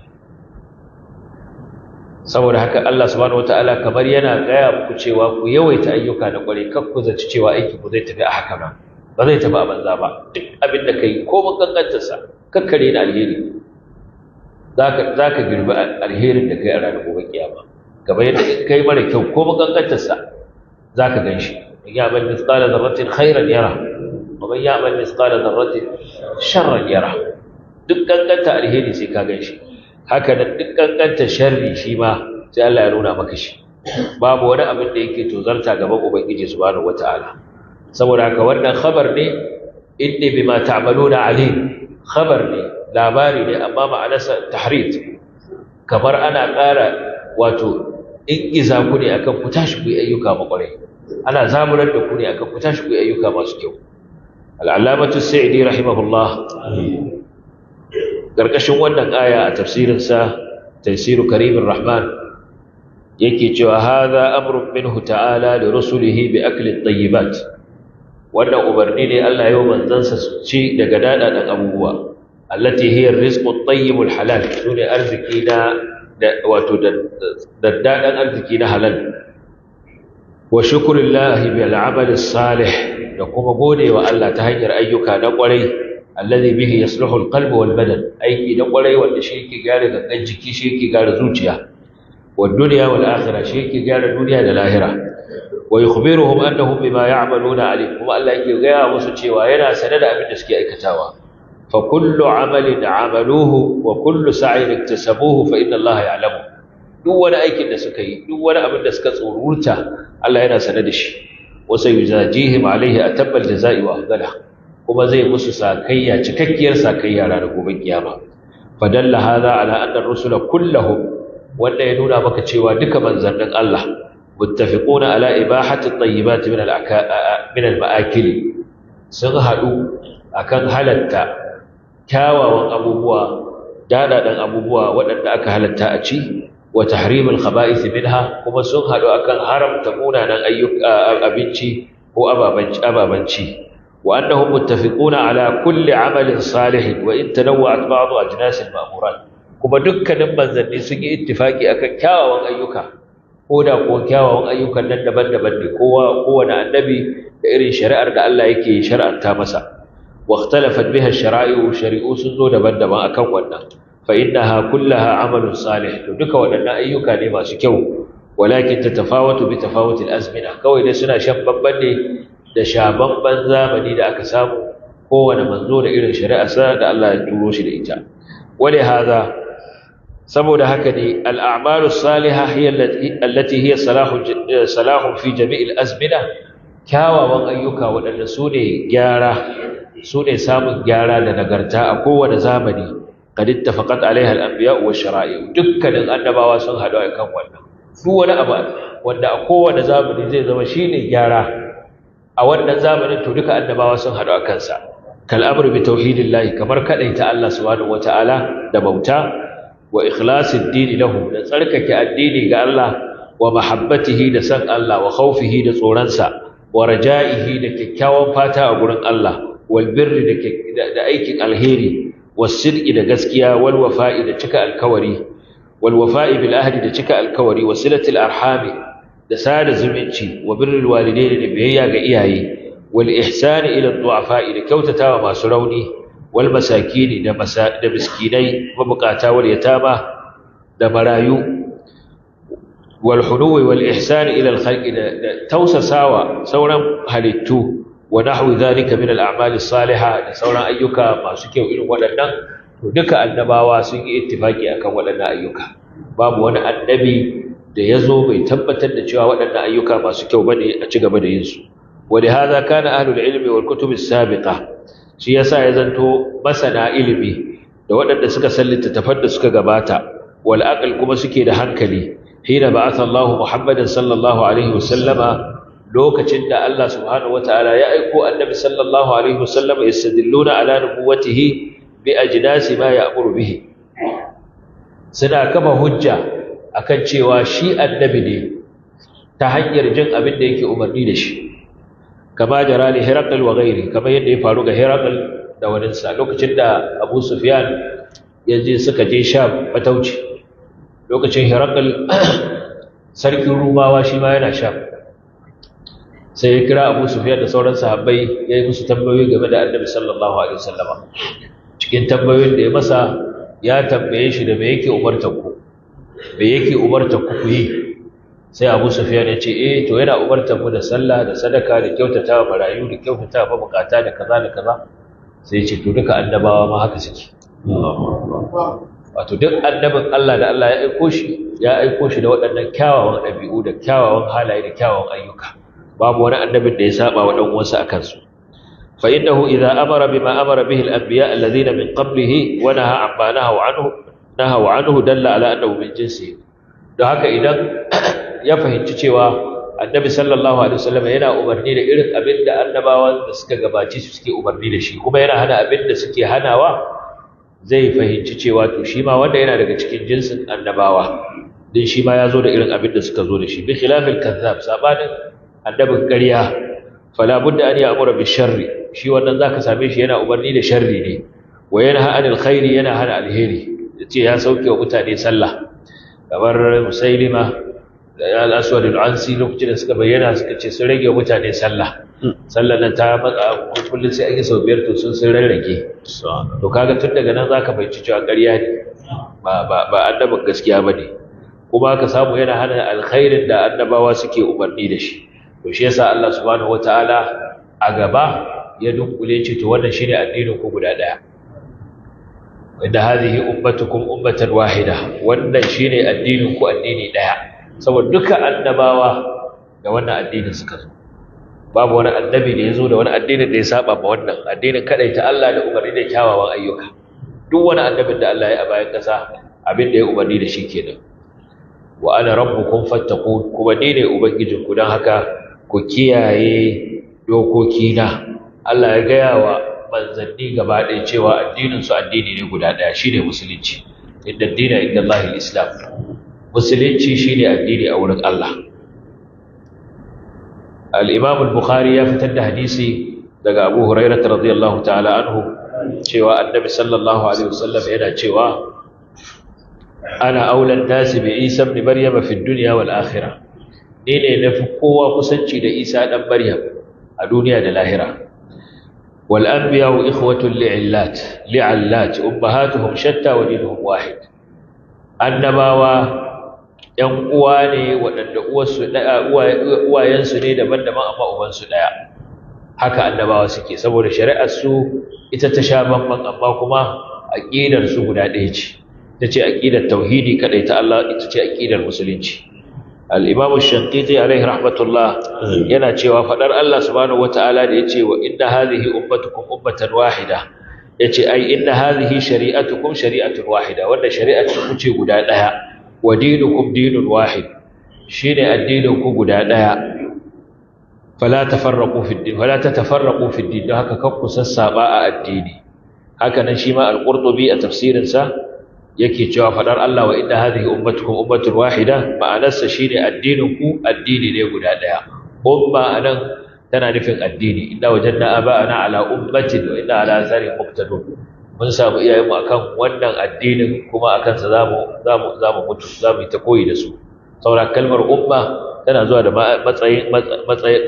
saboda haka Allah subhanahu wataala kamar yana gaya muku cewa ku yawaita ayyuka na kwarai kar ku zaci cewa aiki ku zai tafi a haka ba ba zai tafi a banza ba duk abin da kai ko mun kankanta sa kakkare da alheri zaka zaka girbi alherin da kai a ranar gobe kiyama kamar yadda in kai mara kyau ko mun kankanta sa zaka ganshi ya bal mithqala dharratin khairan yara ومن يعمل مثقال ذرة شرا يره duk kankanta alheri sai ka ganshi haka nan duk kankanta sharri shi ma sai Allah ya nuna maka shi babu wani abin da yake tozarta gaban ubangiji subhanahu wataala saboda haka wannan khabar ne inni bima ta'maluna alim khabar ne labari ne amma ma'anarsa tahrid kamar ana ƙara wato ingiza ku ne akan ku tashi ku yi ayyuka makwarai ana zaburar da ku ne akan ku tashi ku yi ayyuka masu kyau al'alamatu sa'idi rahimahullah ƙarƙashin wannan aya a tafsirinsa tafsiru karimin rahman yake cewa haza amrun minhu ta'ala da rusulihi bi aklin tayyibat wannan umarni ne Allah yau manzansa su ci daga daɗaɗen abubuwa allati hiya rizqut tayyibul halal sune arziki na wato daddaɗan arziki na halal wa shukrullahi bil amali salih da kuma gode wa Allah ta hanyar ayyuka na ƙwarai allazi bihi yasluhu alqalbu wal badan aiki na ƙwarai wanda shi yake gyara gangan jiki shi yake gyara zuciya wad dunya wal akhirah shi yake gyara duniya da lahira wa yukhbiruhum annahum bima ya'maluna alim kuma Allah yake gaya musu cewa yana sane da abin da suke aikatawa fa kullu amalin amaluhu wa kullu sa'in iktasabuhu fa inna Allah ya'lamu duk wani aikin da suka yi duk wani abin da suka tsorurta Allah yana sane da shi wasa yujajihim alaihi atabbal jazai wa afdala kuma zai musu sakayya cikakkiyar sakayya ranar gobe kiyama fadalla hadha ala anna ar-rusula kulluhum wanda ya nuna maka cewa duka manzannin Allah muttafiquna ala ibahati at-tayyibat min min al-ma'akil sun hadu akan halatta kyawawan abubuwa dadadan abubuwa waɗanda aka halatta a ci wa tahrimul khaba'ith minha kuma sun hadu akan haramta munanan ayyuka abinci ko ababanci ababanci wa annahum muttafiquna ala kulli amalin salih wa in tanawwa'at ba'd ajnas al-ma'murat kuma dukkanin manzanni sun yi ittifaki akan kyawawan ayyuka ko da ko kyawawan ayyukan nan daban-daban ne kowa kowane annabi da irin shari'ar da Allah yake shar'anta masa wa ikhtalafat biha ash-shara'i'u shari'u sun zo daban-daban akan wannan فإنها كلها عمل صالح duka waɗannan ayyuka ne masu kyau walakin tatafawatu bi tafawutil azmina kawai dai suna shan babban ne da shababban zamani da aka samu kowane manzo da irin shari'arsa da Allah ya turo shi da ita wale haza saboda haka ne al'amalu salihah hiya allati hiya salahu salahu fi jami'il azmina kyawawan ayyuka waɗanda su ne gyara su ne samun gyara da nagarta a kowane zamani قد اتفقت عليها الانبياء والشرائع dukkanin annabawa sun hadu akan wannan duk wani abu wanda a kowane zamani zai zama shine gyara a wannan zamanin to duka annabawa sun hadu akan sa kal amru bi tauhidillahi kamar kadaita Allah subhanahu wataala da bauta wa ikhlasid din lahu da tsarkake addini ga Allah wa mahabbatihi da san Allah wa khawfihi da tsoronsa wa raja'ihi da kyakkyawan fata a gurin Allah wal birri da aikin alheri والصدق da gaskiya wal wafa'i da cika alkawari wal wafa'i bil ahdi da cika alkawari wa silatil arhami da sada zumunci wa birrul walidaini da biyayya ga iyaye wal ihsani ila du'afa'i da kyautatawa masu rauni wal masakini da da miskinai mabukata wal yatama da marayu wal huduwi wal ihsan ila al khalqi da tausasawa sauran halittu wa nahwi dhalika min al a'mal as salihah da sauran ayyuka masu kyau irin waɗannan to duka annabawa sun yi ittifaki akan waɗannan ayyuka babu wani annabi da ya zo bai tabbatar da cewa waɗannan ayyuka masu kyau bane a ci gaba da yin su wa hadha kana ahlul ilmi wal kutub as sabiqa shi yasa ya zanto masana ilimi da waɗanda suka san littattafan da suka gabata wal aql kuma suke da hankali hina ba'atha Allah Muhammadan sallallahu alaihi wasallama lokacin da Allah subhanahu wataala ya aiko annabi sallallahu alaihi wasallama yastadilluna ala nubuwwatihi bi ajnasi ma ya'muru bihi suna kama hujja akan cewa shi annabi ne ta hanyar jin abin da yake umarni da shi kama jara li Hiraql wa ghairi kama yadda ya faru ga Hiraql da waninsa lokacin da Abu Sufyan ya je suka je Sham matauci lokacin Hiraql sarkin Rumawa shi ma yana Sham sai ya kira Abu Sufyan da sauran sahabbai ya yi musu tambayoyi game da Annabi sallallahu alaihi wasallam cikin tambayoyin da ya masa ya tambaye shi da me yake umartar ku me yake umartar ku ku yi sai abu sufiyan ya ce eh to yana umartar mu da sallah da sadaka da kyautata wa marayu da kyautata wa bukata da kaza da kaza sai ya ce to duka annabawa ma haka suke wato duk annabin Allah da Allah ya aiko shi ya aiko shi da waɗannan kyawawan ɗabi'u da kyawawan halaye da kyawawan ayyuka babu wani annabin da ya saba wa dan uwansa akan su fa innahu idza amara bima amara bihi al-anbiya alladhina min qablihi wa naha amma nahaw anhu nahaw anhu dalla ala annahu min jinsihi don haka idan ya fahimci cewa annabi sallallahu alaihi wasallam yana umarni da irin abin da annabawan da suka gabaci su suke umarni da shi kuma yana hana abin da suke hanawa zai fahimci cewa to shi ma wanda yana daga cikin jinsin annabawa din shi ma ya zo da irin abin da suka zo da shi bi khilafil kazzab sabanin annabin ƙarya fala budda an ya'mura bi sharri shi wannan zaka same shi yana umarni da sharri ne wa yanha anil khairi yana hana alheri yace ya sauke wa mutane sallah kamar musailima da al-aswad al-ansi lokacin da suka bayyana suka ce sun rage mutane sallah sallar nan ta matsa kullum sai ake sau biyar to sun sun rarrage to kaga tun daga nan zaka fahimci cewa ƙarya ne ba ba ba annabin gaskiya bane kuma ka samu yana hana alkhairin da annabawa suke umarni da shi to shi yasa Allah subhanahu wataala a gaba ya dunkule ce to wannan shine addinin ku guda daya inda hadhihi ummatukum ummatan wahida wannan shine addinin ku addini daya saboda duka annabawa da wannan addinin suka zo babu wani annabi da yazo da wani addinin da ya saba ma wannan addinin kadaita Allah da umarni da kyawawan ayyuka duk wani annabin da Allah ya a bayan kasa abin da ya umarni da shi kenan wa ana rabbukum fattaqun kuma ni ne ubangijinku dan haka ku kiyaye dokokina Allah ya gaya wa manzanni gaba ɗaya cewa addininsu addini ne guda ɗaya shi ne musulunci inda dina inda Allah islam musulunci shi ne addini a wurin Allah al'imam al-bukhari ya fitar da hadisi daga abu hurairata radiyallahu ta'ala anhu cewa annabi sallallahu alaihi wasallam yana cewa ana aulan nasi bi isa ibn maryam fi dunya wal akhirah ni ne nafi kowa kusanci da isa dan maryam a duniya da lahira والأنبياء إخوة لعلات لعلات أمهاتهم شتى ودينهم واحد annabawa ‘yan uwa ne waɗanda uwayensu ne daban-daban amma ubansu ɗaya haka annabawa suke saboda shari'arsu ita ta sha bamban amma kuma aƙidarsu guda ɗaya ce ita ce aƙidar tauhidi kaɗai ta Allah ita ce aƙidar musulunci al'imamu shankiti alaihi rahmatullah yana cewa faɗar Allah subhanahu wata'ala da ya ce wa inna hazihi ummatukum ummatan wahida ya ce ai inna hazihi shari'atukum shari'atun wahida wanda shari'atun ce guda ɗaya wa dinukum dinun wahid shi ne addininku guda ɗaya fala tafarraqu fi din fala tatafarraqu fi din don haka kakku sassaba a addini haka nan shi ma al-qurtubi a tafsirinsa yake cewa fadar Allah wa inna hadhihi ummatukum ummatun wahida ma'anarsa shine addinin ku addini ne guda daya umma anan tana nufin addini inna wajadna aba'ana ala ummatin wa inna ala asari muqtadun mun samu iyayen mu akan wannan addinin kuma akan sa zamu zamu zamu mutu zamu yi ta koyi da su saboda kalmar umma tana zuwa da matsayin matsayin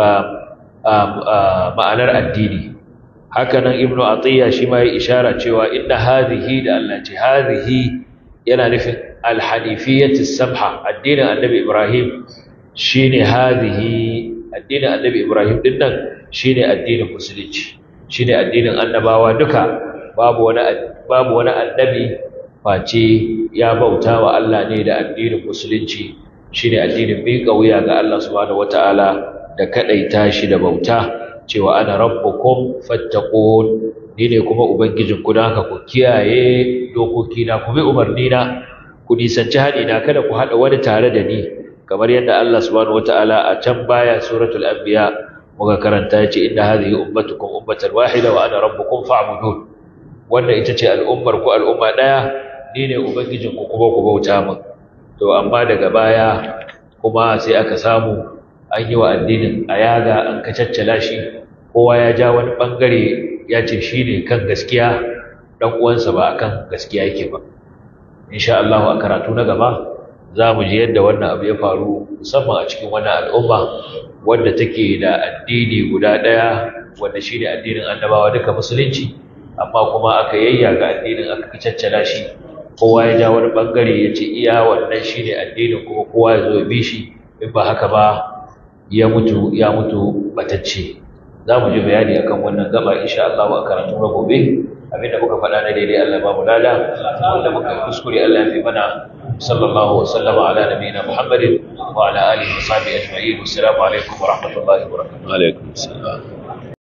ma'anar addini hakanan ibnu atiya shi ma ya ishara cewa inna hadhihi da Allah ce hadhihi yana nufin alhanifiyyatis samha addinin annabi ibrahim shine hadhihi addinin annabi ibrahim din nan shine addinin musulunci shine addinin annabawa duka babu wani babu wani annabi face ya bauta wa Allah ne da addinin musulunci shine addinin miƙa wuya ga Allah subhanahu wataala da kadaita shi da bauta cewa ana rabbukum fattaqun ni ne kuma ubangijin ku dan haka ku kiyaye dokoki na ku bi umarni na ku nisanci haɗi na kada ku haɗa wani tare da ni kamar yadda Allah subhanahu wataala a can baya suratul anbiya muka karanta yace inna hadhihi ummatukum ummatan wahida wa ana rabbukum fa'budun wannan ita ce al'ummar ku al'umma daya ni ne ubangijin ku kuma ku bauta min to amma daga baya kuma sai aka samu an yi wa addinin ayaga an kacaccala shi kowa ya ja wani bangare ya ce shi ne kan gaskiya dan uwansa ba akan gaskiya yake ba insha Allah a karatu na gaba za mu ji yadda wannan abu ya faru musamman a cikin wannan al'umma wanda take da addini guda ɗaya wanda shi ne addinin annabawa duka musulunci amma kuma aka yayya ga addinin aka caccala shi kowa ya ja wani bangare ya ce iya wannan shi ne addinin kuma kowa ya zo ya bi shi in ba haka ba ya mutu ya mutu batacce za mu ji bayani akan wannan gaba insha Allah a karatu na gobe abinda muka faɗa na daidai Allah ba mu lada wanda muka kuskure Allah ya fi mana sallallahu wa sallama ala nabiyina Muhammadin wa ala alihi wa sahbihi ajma'in assalamu alaikum wa rahmatullahi wa barakatuh alaikum salam